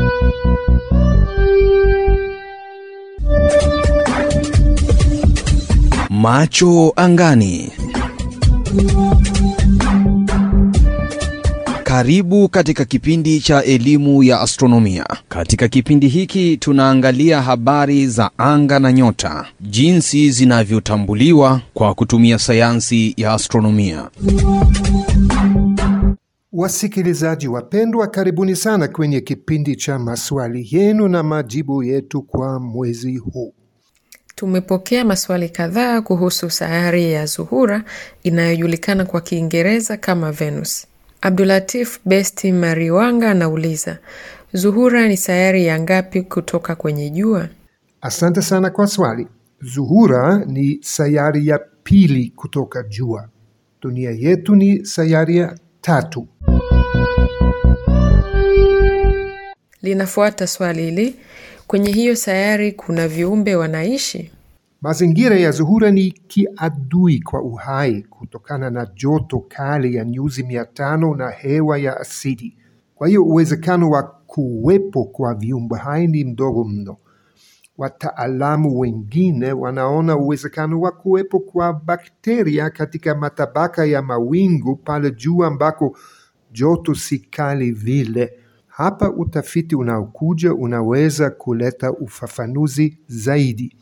Macho angani. Karibu katika kipindi cha elimu ya astronomia. Katika kipindi hiki tunaangalia habari za anga na nyota, jinsi zinavyotambuliwa kwa kutumia sayansi ya astronomia. Wasikilizaji wapendwa, karibuni sana kwenye kipindi cha maswali yenu na majibu yetu kwa mwezi huu. Tumepokea maswali kadhaa kuhusu sayari ya Zuhura inayojulikana kwa Kiingereza kama Venus. Abdulatif Besti Mariwanga anauliza, Zuhura ni sayari ya ngapi kutoka kwenye jua? Asante sana kwa swali. Zuhura ni sayari ya pili kutoka jua. Dunia yetu ni sayari ya tatu. Linafuata swali hili, kwenye hiyo sayari kuna viumbe wanaishi? Mazingira ya Zuhura ni kiadui kwa uhai kutokana na joto kali ya nyuzi mia tano na hewa ya asidi. Kwa hiyo uwezekano wa kuwepo kwa viumbe hai ni mdogo mno. Wataalamu wengine wanaona uwezekano wa kuwepo kwa bakteria katika matabaka ya mawingu pale juu ambako joto si kali vile. Hapa utafiti unaokuja unaweza kuleta ufafanuzi zaidi.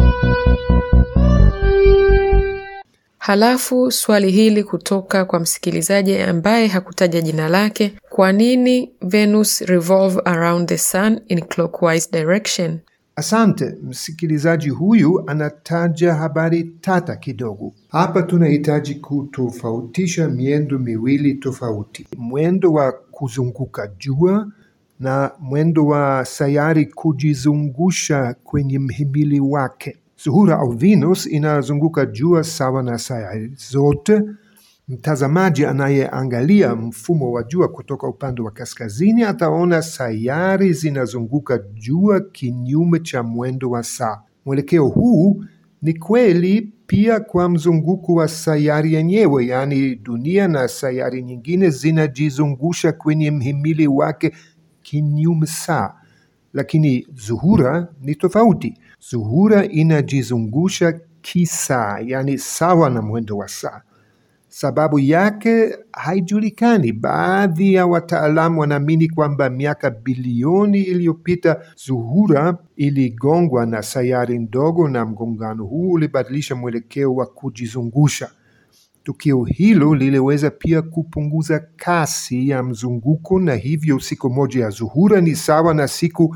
Halafu swali hili kutoka kwa msikilizaji ambaye hakutaja jina lake, kwa nini Venus revolve around the sun in clockwise direction? Asante. Msikilizaji huyu anataja habari tata kidogo. Hapa tunahitaji kutofautisha miendo miwili tofauti, mwendo wa kuzunguka jua na mwendo wa sayari kujizungusha kwenye mhimili wake. Zuhura au Venus inazunguka jua sawa na sayari zote. Mtazamaji anayeangalia mfumo wa jua kutoka upande wa kaskazini ataona sayari zinazunguka jua kinyume cha mwendo wa saa. Mwelekeo huu ni kweli pia kwa mzunguko wa sayari yenyewe, yaani dunia na sayari nyingine zinajizungusha kwenye mhimili wake kinyume saa, lakini Zuhura ni tofauti. Zuhura inajizungusha kisaa, yaani sawa na mwendo wa saa. Sababu yake haijulikani. Baadhi ya wataalamu wanaamini kwamba miaka bilioni iliyopita Zuhura iligongwa na sayari ndogo, na mgongano huu ulibadilisha mwelekeo wa kujizungusha. Tukio hilo liliweza pia kupunguza kasi ya mzunguko, na hivyo siku moja ya Zuhura ni sawa na siku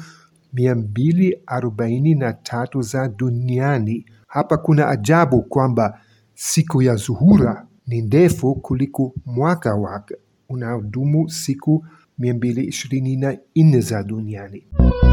243 za duniani. Hapa kuna ajabu kwamba siku ya Zuhura ni ndefu kuliko mwaka wake unaodumu siku 224 za duniani.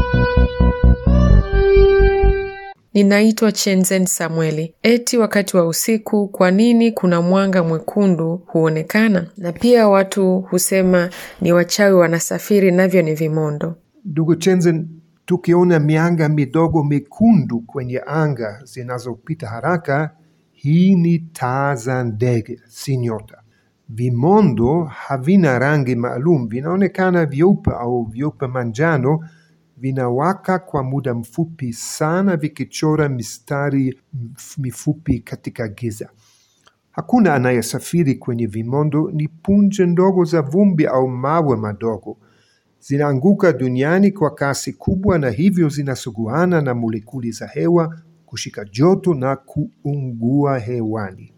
Ninaitwa Chenzen Samueli. Eti wakati wa usiku, kwa nini kuna mwanga mwekundu huonekana? Na pia watu husema ni wachawi wanasafiri, navyo ni vimondo. Ndugu Chenzen, tukiona mianga midogo mekundu kwenye anga zinazopita haraka, hii ni taa za ndege, si nyota. Vimondo havina rangi maalum, vinaonekana vyeupe au vyeupe manjano, vinawaka kwa muda mfupi sana, vikichora mistari mifupi katika giza. Hakuna anayesafiri kwenye vimondo, ni punje ndogo za vumbi au mawe madogo. Zinaanguka duniani kwa kasi kubwa, na hivyo zinasuguana na molekuli za hewa kushika joto na kuungua hewani.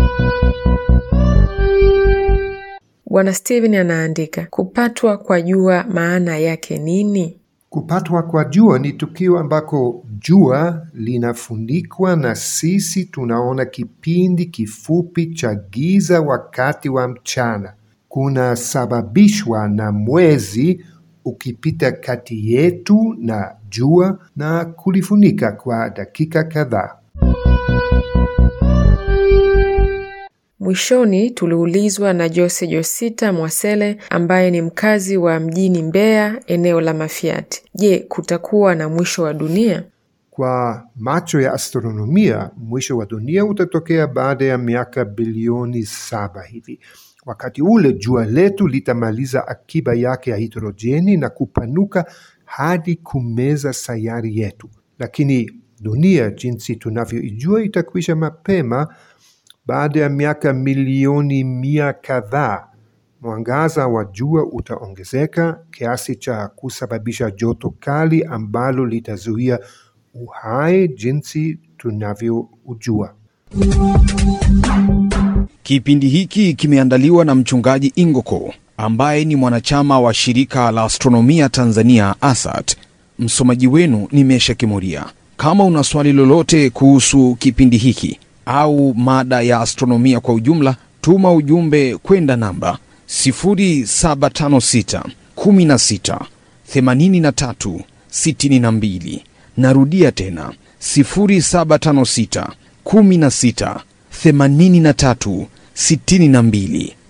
Bwana Steven anaandika, kupatwa kwa jua maana yake nini? Kupatwa kwa jua ni tukio ambako jua linafunikwa na sisi tunaona kipindi kifupi cha giza wakati wa mchana. Kunasababishwa na mwezi ukipita kati yetu na jua na kulifunika kwa dakika kadhaa. Mwishoni tuliulizwa na Jose Josita Mwasele ambaye ni mkazi wa mjini Mbeya, eneo la Mafiati. Je, kutakuwa na mwisho wa dunia? Kwa macho ya astronomia, mwisho wa dunia utatokea baada ya miaka bilioni saba hivi. Wakati ule jua letu litamaliza akiba yake ya hidrojeni na kupanuka hadi kumeza sayari yetu, lakini dunia jinsi tunavyoijua itakwisha mapema baada ya miaka milioni mia kadhaa. Mwangaza wa jua utaongezeka kiasi cha kusababisha joto kali ambalo litazuia uhai jinsi tunavyoujua. Kipindi hiki kimeandaliwa na mchungaji Ingoko ambaye ni mwanachama wa shirika la astronomia Tanzania ASAT. Msomaji wenu ni Mesha Kimuria. Kama una swali lolote kuhusu kipindi hiki au mada ya astronomia kwa ujumla, tuma ujumbe kwenda namba 0756 16 83 62. Narudia tena 0756 16 83 62.